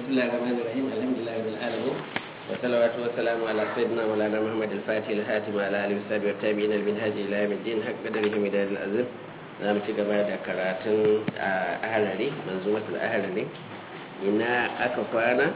بسم الله الرحمن الرحيم الحمد لله رب العالمين والصلوات والسلام على سيدنا مولانا محمد الفاتح الهاتم على اله وصحبه والتابعين المنهج الى يوم الدين حق قدره مدار العظيم za mu ci gaba da karatun a ahalari manzumatul ahalari ina aka kwana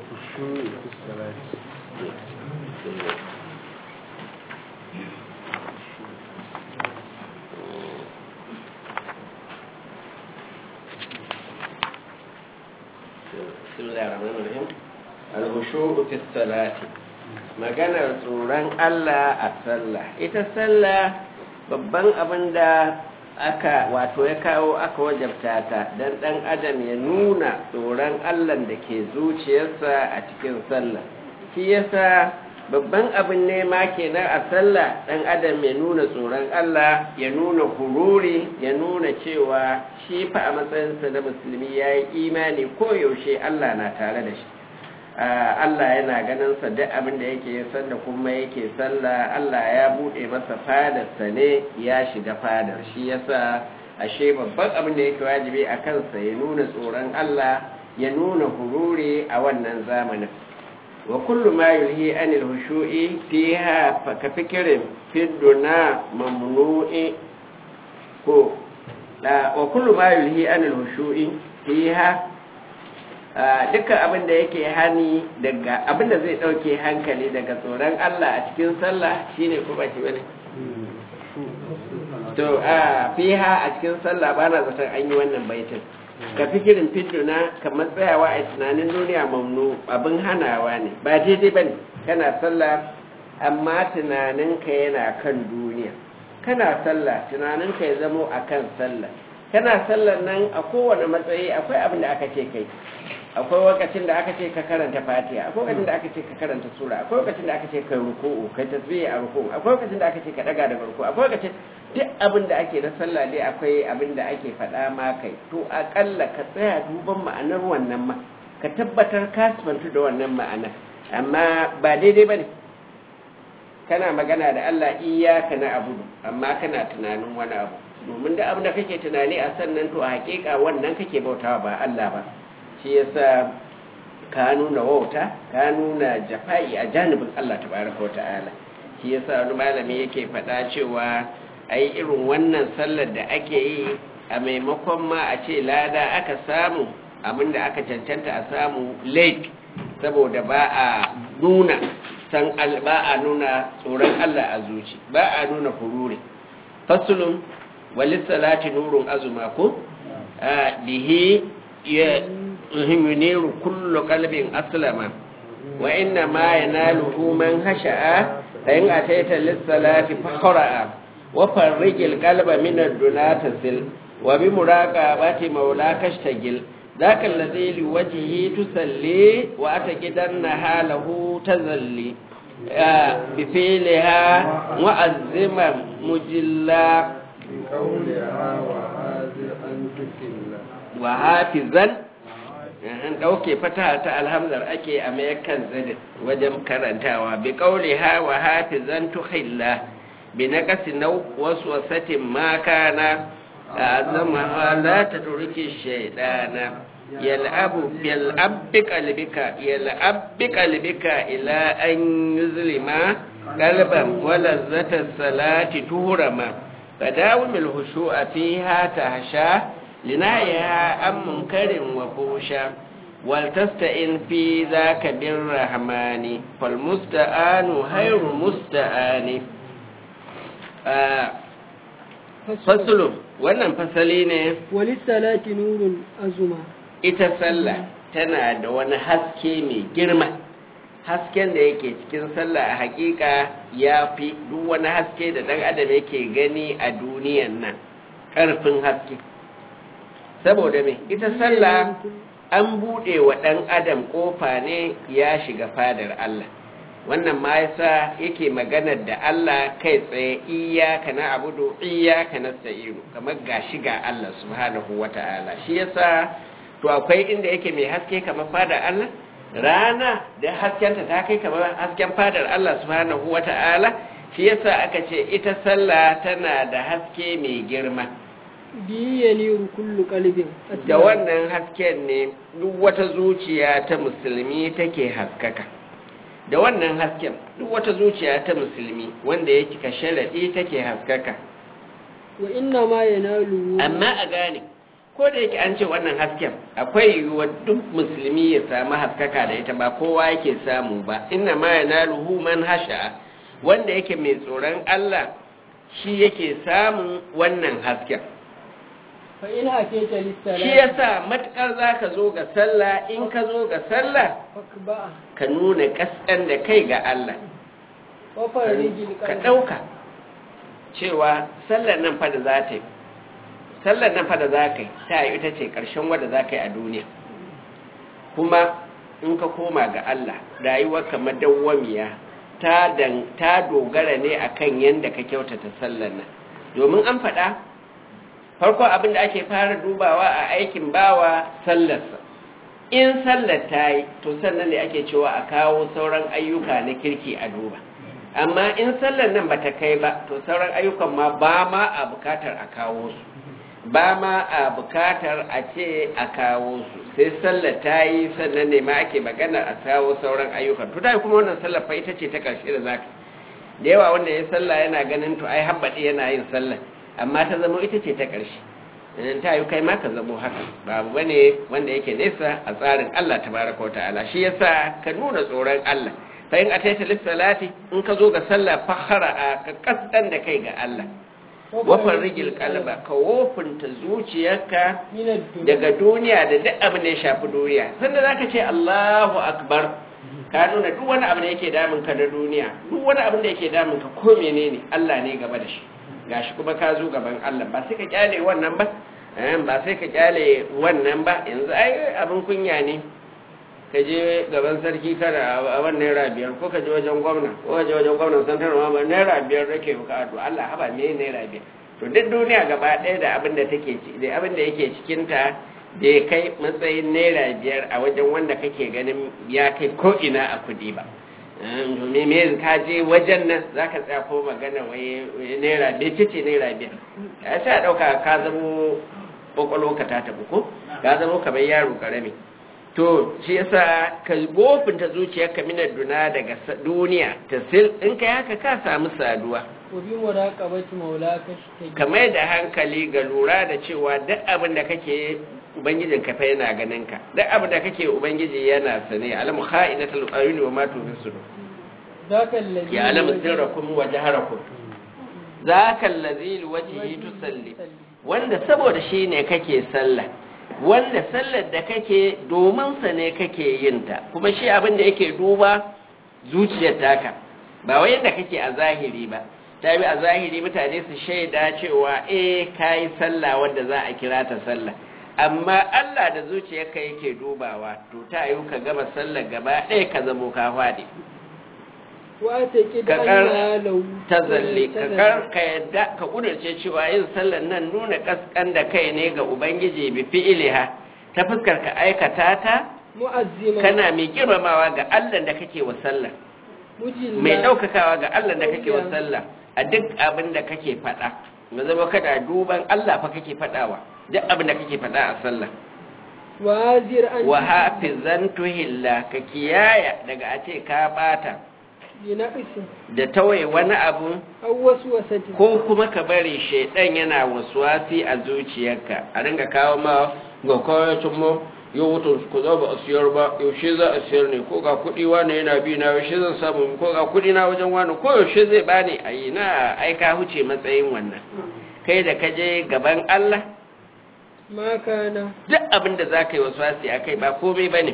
Bismillahirrahmanirrahim. Al-hushu'u fi salati. Maganar tsoron Allah a sallah. Ita sallah babban abin da aka wato ya kawo aka wajabta ta dan dan adam ya nuna tsoron Allah da ke zuciyarsa a cikin sallah. Shi yasa babban abin nema kenan a sallah dan adam ya nuna tsoron Allah ya nuna hururi ya nuna cewa shi fa a matsayinsa da musulmi ya yi imani koyaushe Allah na tare da shi Allah yana ganin sa duk abin da yake sanda kuma yake sallah Allah ya bude masa fadarsa ne ya shiga fadar shi yasa ashe babban abin da yake wajibi a kansa ya nuna tsoron Allah ya nuna hururi a wannan zamanin wa kullu ma yulhi anil hushu'i fiha fa ka fikirin fidduna mamnu'i ko wa kullu ma yulhi anil hushu'i fiha dukkan abin da yake hani daga abin da zai dauke hankali daga tsoron Allah a cikin sallah shine ko ba shi bane to a fiha a cikin sallah ba na zaton an yi wannan baitin ka fikirin fidduna kamar tsayawa a tunanin duniya mamnu abin hanawa ne ba daidai ba ne kana sallah amma tunaninka yana kan duniya kana sallah tunaninka ya zamo a kan sallah kana sallar nan a kowane matsayi akwai abin da aka ce kai akwai lokacin da aka ce ka karanta fatiha akwai lokacin da aka ce ka karanta sura akwai lokacin da aka ce ka ruku'u kai tasbihi a ruku'u akwai lokacin da aka ce ka daga daga ruku'u akwai lokacin duk abin da ake na sallah dai akwai abin da ake faɗa ma kai to akalla ka tsaya duban ma'anar wannan ma ka tabbatar ka sifantu da wannan ma'anar amma ba daidai bane kana magana da Allah iyyaka na abudu amma kana tunanin wani abu domin da abin da kake tunani a sannan to a hakika wannan kake bautawa ba Allah ba shi yasa ka nuna wauta ka nuna jafa'i a janibin Allah tabaraka wa ta'ala shi yasa wani malami yake faɗa cewa ai irin wannan sallar da ake yi a maimakon ma a ce lada aka samu abinda aka cancanta a samu lake saboda ba a nuna san ba a nuna tsoron Allah a zuci ba a nuna hururi fasulun walisalati nurun azuma ko bihi yuniru kullu qalbin aslama wa inna ma yanaluhu man hasha'a fa in ataita lis-salati faqra'a wa farrijil qalba min ad-duna tasil wa bi muraqabati maulaka ishtagil ذاك الذي لوجهه تصلي وأتجدنها له تزلي بفعلها معزما مجلا بقولها وهازئا تكلا وحافظا an ɗauke fata ta alhamdar ake a mayakan zadin wajen karantawa bi ƙauli ha wa hafizan tuhilla bi na ƙasi na wasu wasatin makana a zama la ta turki shaidana yal'abu yal'abbi qalbika yal'abbi qalbika ila an yuzlima qalban wala zata salati tuhrama fadawimul hushu'a fiha tahsha لنهيها عن منكر وفوشا ولتستئن في ذاك بالرحمن فالمستعان خير مستعان فصل wannan fasali ne walissalati nurun azuma ita sallah tana da wani haske mai girma hasken da yake cikin sallah a hakika ya fi duk wani haske da ɗan adam yake gani a duniyan nan ƙarfin haske saboda me ita sallah an buɗe wa ɗan adam ƙofa ne ya shiga fadar Allah wannan ma yasa yake maganar da Allah kai tsaye iyaka na abudu iyaka na sa'iru kamar ga shiga Allah subhanahu wata'ala shi yasa to akwai inda yake mai haske kamar fadar Allah rana da haskenta ta kai kamar hasken fadar Allah subhanahu wata'ala shi yasa aka ce ita sallah tana da haske mai girma bihi yaniru kullu qalbin da wannan hasken ne duk wata zuciya ta musulmi take haskaka da wannan hasken duk wata zuciya ta musulmi wanda ya cika sharaɗi take haskaka wa inna ma yanalu amma a gane ko da yake an ce wannan hasken akwai yiwuwar duk musulmi ya samu haskaka da ita ba kowa yake samu ba inna ma yanaluhu man hasha wanda yake mai tsoron Allah shi yake samun wannan hasken fa in atayta lis-salati shi yasa matukar zaka zo ga sallah in ka zo ga sallah fakba ka nuna kaskan da kai ga Allah wa farijil ka qalbi ɗauka cewa sallar nan fa da za ta yi sallar nan fa da za ka yi ta yi ita ce ƙarshen wadda za ka yi a duniya kuma in ka koma ga Allah rayuwar kamar dawwamiya ta dan ta dogara ne akan yanda ka kyautata sallar nan domin an faɗa farko abin da ake fara dubawa a aikin bawa sallarsa in sallar ta yi to sannan ne ake cewa a kawo sauran ayyuka na kirki a duba amma in sallar nan bata kai ba to sauran ayyukan ma ba ma a bukatar a kawo su ba ma a bukatar a ce a kawo su sai sallar ta yi sannan ne ma ake magana a kawo sauran ayyukan to ta yi kuma wannan sallar fa ita ce ta ƙarshe da zaka da yawa wanda ya sallah yana ganin to ai habbaɗi yana yin sallah amma ta zama ita ce ta ƙarshe in ta yi kai ma ka zamo haka babu bane wanda yake nesa a tsarin Allah tabaraka wa ta'ala shi yasa ka nuna tsoron Allah fa in ataita lis-salati in ka zo ga sallah fakhara ka kasdan da kai ga Allah wa farrijil qalba ka wofinta zuciyarka min ad-dunya daga duniya da duk abin da ya shafi duniya sanda zaka ce Allahu akbar ka nuna duk wani abu da yake damun ka na duniya duk wani abin da yake damun ka ko menene Allah ne gaba da shi gashi kuma ka zo gaban Allah ba sai ka kyale wannan ba eh, ba sai ka kyale wannan ba yanzu ai abin kunya ne ka je gaban sarki kana a wannan naira biyar ko ka je wajen gwamna ko ka je wajen gwamnan santar ma ba naira biyar rake ka to Allah haba me naira biyar to duk duniya gaba ɗaya da abin da take ci da abin da yake cikin ta bai kai matsayin naira biyar a wajen wanda kake ganin ya kai ko ina a kuɗi ba domin me ka je wajen nan za ka tsaya ko magana wai wai naira bai ce naira biyar ya sai a ɗauka ka zamo ƙwaƙwalwa ka ta tafi ko ka zamo kamar yaro ƙarami to shi yasa ka gofinta zuciyarka minar duna daga sa- duniya ta sil in kai haka ka samu saduwa wa bi muraqabati maulaka shi ka mai da hankali ga lura da cewa duk abin da kake ubangijin ka fa yana ganin ka duk abin da kake ubangiji yana sane alamu kha'inatul ayuni wa ma tufi sudur zaka allazi ya alamu sirrakum wa jaharakum zaka allazi liwajhihi tusalli wanda saboda shi ne kake sallah wanda sallar da kake domin sa ne kake yin ta kuma shi abin da yake duba zuciyar taka ba wai yadda kake a zahiri ba ta bi a zahiri mutane su shaida cewa eh kayi sallah wanda za a kira ta sallah amma Allah da zuciyarka yake dubawa to ta yi ka gama sallar gaba ɗaya ka zamo ka faɗi wa ta ki da Kakar Allah lau ta zalle ka kar ka yadda ka kudurce cewa yin sallar nan nuna kaskan da kai ne ga ubangiji bi fi'iliha ta fuskar ka aikata ta mu'azzima kana mai girmamawa ga Allah da kake wa sallah mujilla mai daukakawa ga Allah da kake wa sallah a duk abin da kake faɗa mu zama kada duban Allah fa kake faɗawa duk abin da kake faɗa a sallah wa hazir an wa hafizan tuhilla ka kiyaya daga a ce ka bata bi naqsi da tawaye wani abu aw waswasati ko kuma ka bari shaidan yana wasuwasi a zuciyarka a ringa kawo ma ga kawacin mu yau wutan ku za ba a siyar ba yaushe za a siyar ne ko ga kuɗi wani yana bi na yaushe zan samu ko ga kuɗi na wajen wani ko yaushe zai bani a yi na aika huce matsayin wannan kai da ka je gaban Allah ma kana duk abin da za ka yi wasuwasi a kai ba komai ba ne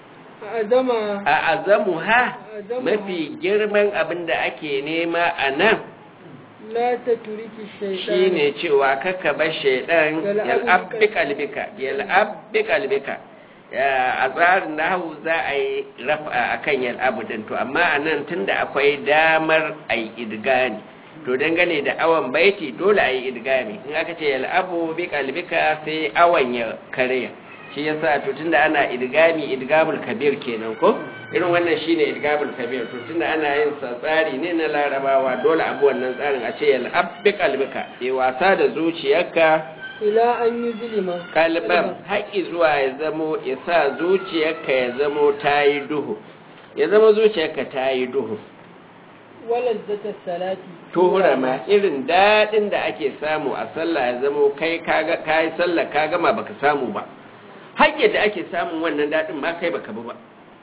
azama a azamu ha mafi girman abin da ake nema a nan la taturiki shaytan shine cewa kaka bar shaidan yal'abbi kalbika yal'abbi kalbika a tsarin nahu za a yi rafa akan yal'abu din to amma a nan tunda akwai damar a yi idgani to dangane da awon baiti dole a yi idgami in aka ce yal'abu bi kalbika sai awon ya karya shi yasa to tunda ana idgami idgamul kabir kenan ko irin wannan shine idgamul kabir to tunda ana yin sa tsari ne na larabawa dole abu wannan tsarin a ce yal'ab bi qalbika yi wasa da zuciyarka ila an yi zulima kalban haƙi zuwa ya zamo ya sa zuciyarka ya zamo ta yi duhu ya zama zuciyarka ta yi duhu wala zata salati tuhura ma irin daɗin da ake samu a sallah ya zamo kai kaga kai sallah ka gama baka samu ba haƙƙi da ake samun wannan daɗin ma kai baka bi ba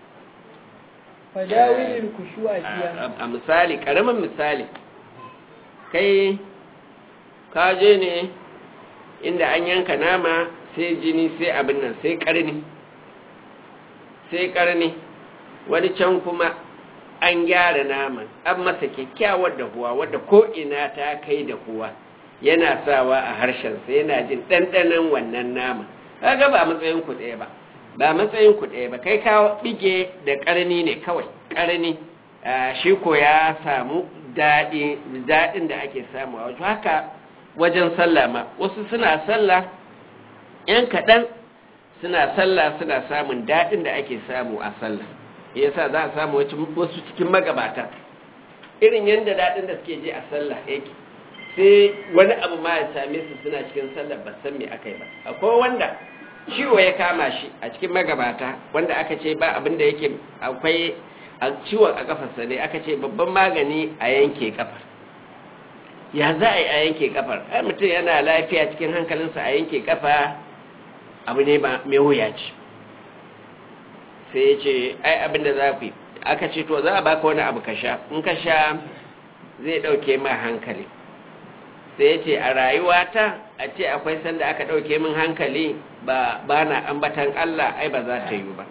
fadawilin kushu a fiya a a misali ƙaramin misali kai ka je ne inda an yanka nama sai jini sai abin nan sai ƙarni sai ƙarni wani can kuma an gyara naman an masa kyakkyawar dahuwa wadda ko'ina ta kai da kuwa yana sawa a harshensa yana jin ɗanɗanon wannan nama kaga ba matsayin ku ɗaya ba ba matsayin ku ɗaya ba kai ka bige da ƙarni ne kawai ƙarni shi ko ya samu daɗin da ake samu a wajen haka wajen sallah ma wasu suna sallah ‘yan kaɗan suna sallah suna samun daɗin da ake samu a sallah yasa za a samu wasu cikin magabata irin yadda daɗin da suke je a sallah yake sai wani abu ma ya same su suna cikin sallah ba san me aka yi ba akwai wanda ciwo ya kama shi a cikin magabata wanda aka ce ba abin da yake akwai a ciwon a kafarsa ne aka ce babban magani a yanke kafar ya za a yi a yanke kafar ai mutum yana lafiya cikin hankalinsa a yanke kafa abu ne ba mai wuya ce sai ya ce ai abin da za ku yi aka ce to za a baka wani abu ka sha in ka sha zai ɗauke ma hankali sai ya ce a rayuwata a ce akwai sanda aka ɗauke min hankali ba ba na ambatan Allah ai ba za ta yi ba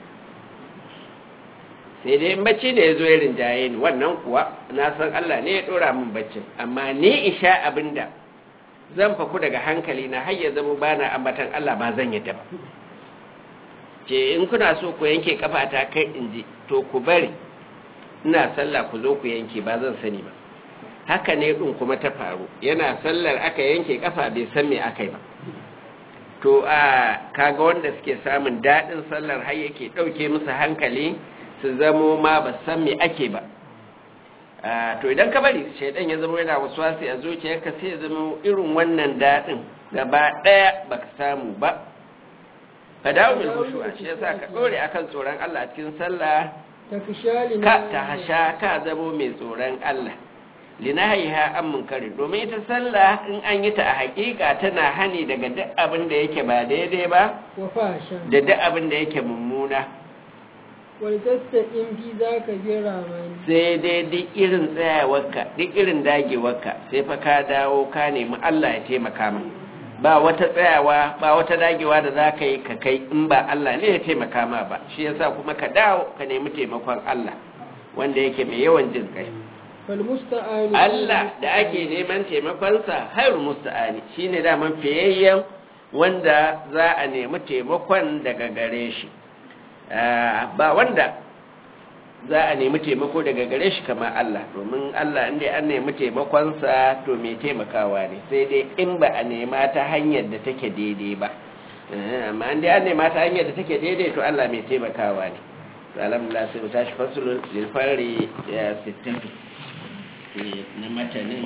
sai dai in bacci da ya zo ya rinjaye ni wannan kuwa na san Allah ne ya ɗora min baccin amma ni in sha abin da zan faku daga hankali na har ya zama ba na ambatan Allah ba zan yadda ba ce in kuna so ku yanke kafata kai in ji to ku bari ina sallah ku zo ku yanke ba zan sani ba haka ne ɗin kuma ta faru yana sallar aka yanke kafa bai san me aka yi ba to a kaga wanda suke samun daɗin sallar har yake ɗauke musu hankali su zamo ma ba san me ake ba to idan ka bari shaidan ya zama yana wasu wasi a zuciyarka sai ya zama irin wannan daɗin gaba ɗaya baka samu ba ka dawo mai hushuwa shi yasa ka ɗore akan tsoron Allah a cikin sallah ta fi shali ka ta hasha ka zamo mai tsoron Allah linahiha an munkari domin ita sallah in an yi ta a hakika tana hani daga duk abin da yake ba daidai ba wa fasha da duk abin da yake mummuna wal tastaqim fi zaka jira mani sai dai duk irin tsayawarka duk irin dagewarka sai fa ka dawo ka nemi Allah ya taimaka ma ba wata tsayawa ba wata dagewa da za ka yi ka kai in ba Allah ne ya taimaka ma ba shi yasa kuma ka dawo ka nemi taimakon Allah wanda yake mai yawan jin kai fal musta'an Allah da ake neman taimakonsa hairu musta'ani shine daman fiyayyen wanda za a nemi taimakon daga gare shi ba wanda za a nemi taimako daga gare shi kamar Allah domin Allah inda an nemi taimakonsa to mai taimakawa ne sai dai in ba a nema ta hanyar da take daidai ba amma inda an nema ta hanyar da take daidai to Allah mai taimakawa ne to alhamdulillah sai mu tashi fasulun lilfari ya 60 na matanin